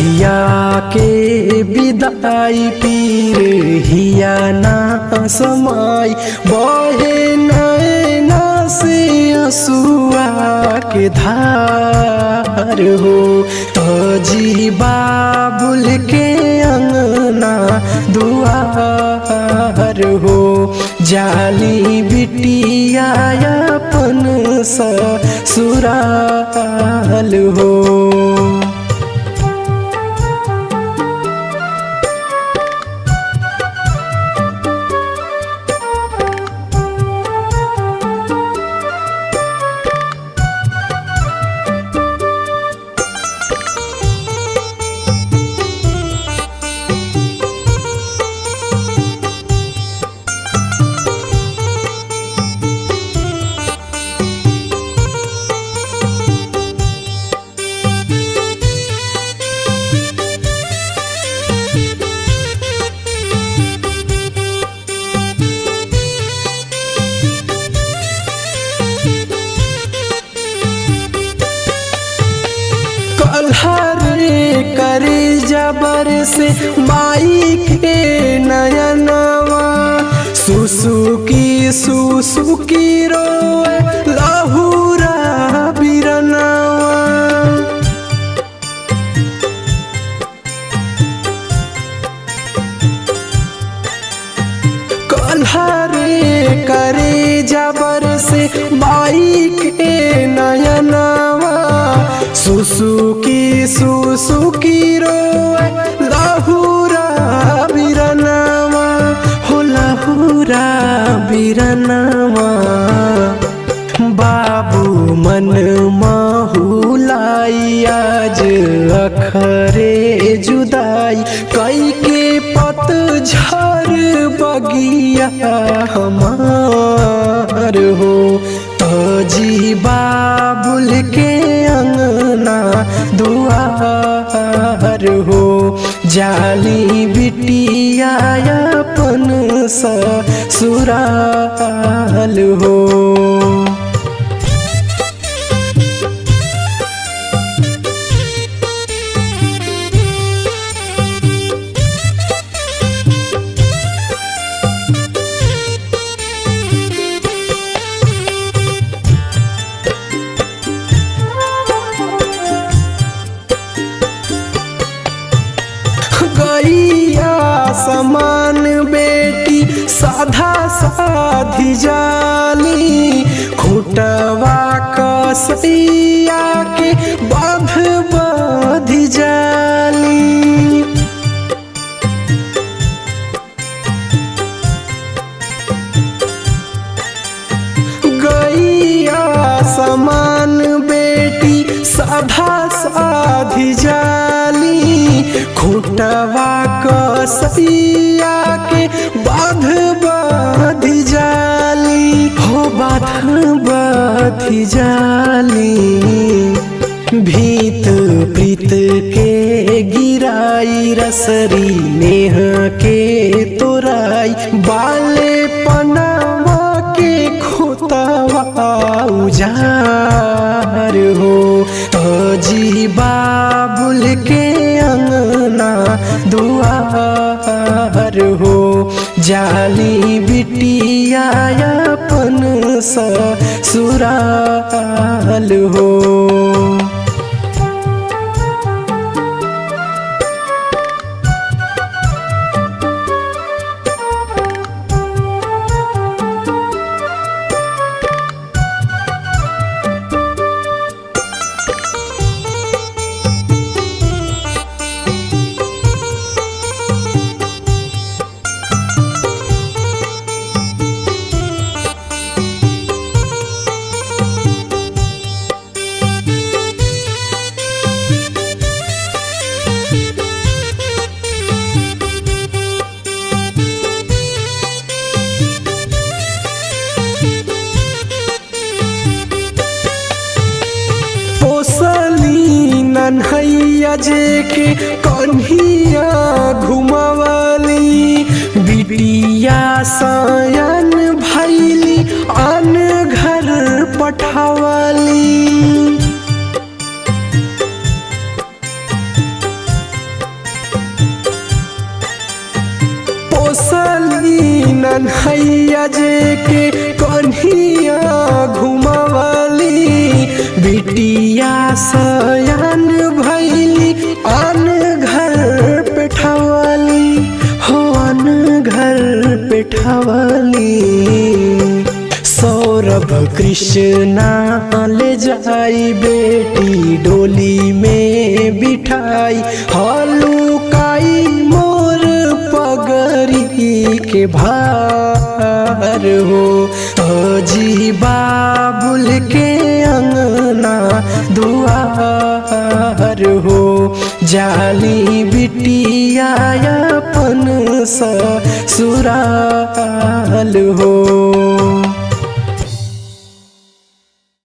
हिया के विदाई पीर हिया ना समाई बहे नैना से असुआ के धार हो तजी बाबुल के अंगना दुआर हो जाली बिटिया अपन ससुराल हो कल्हरे करे जबर से माई के नयनवा सुसु की सुसु की रोए लहुरा बिरनवा कल्हरे करे जबर से माई के नयनवा सुसु की सुसु की रोए लहुरा बिरनवा हो लहुरा बिरनवा बाबू मन माहुलाई आज अखरे जुदाई कई के पतझर बगिया हमार हो तजी बाबुल के अंगना दुआर हो जाली बिटिया अपन ससुराल हो गैया समान बेटी साधा साधी जाली खुटवा कसैया के बाध बाधी जाली गैया समान बेटी साधा साधी जाली खुटवा कसैया के बाध बाधी जाली हो बाध बाधी जाली भीत प्रीत के गिराई रसरी नेह के तोराई बाले पनावा के खोतवा उजार हो तजी बाबुल के अंगना दुआर हो जाली बिटिया अपन ससुराल हो कन्हैया जे के कन्हिया घुमवली बिटिया सयन भैली आन घर पठवली कन्हैया जे के कन्हैया घुमावली बिटिया सयान भैली आन घर पेठावली हो आन घर पेठावली सौरभ कृष्णा ले जाई बेटी डोली में बिठाई हलुकाई मोर पगरी के भार हो अजी बाबुल के अंगना दुआर हो जाली बिटिया अपन ससुराल हो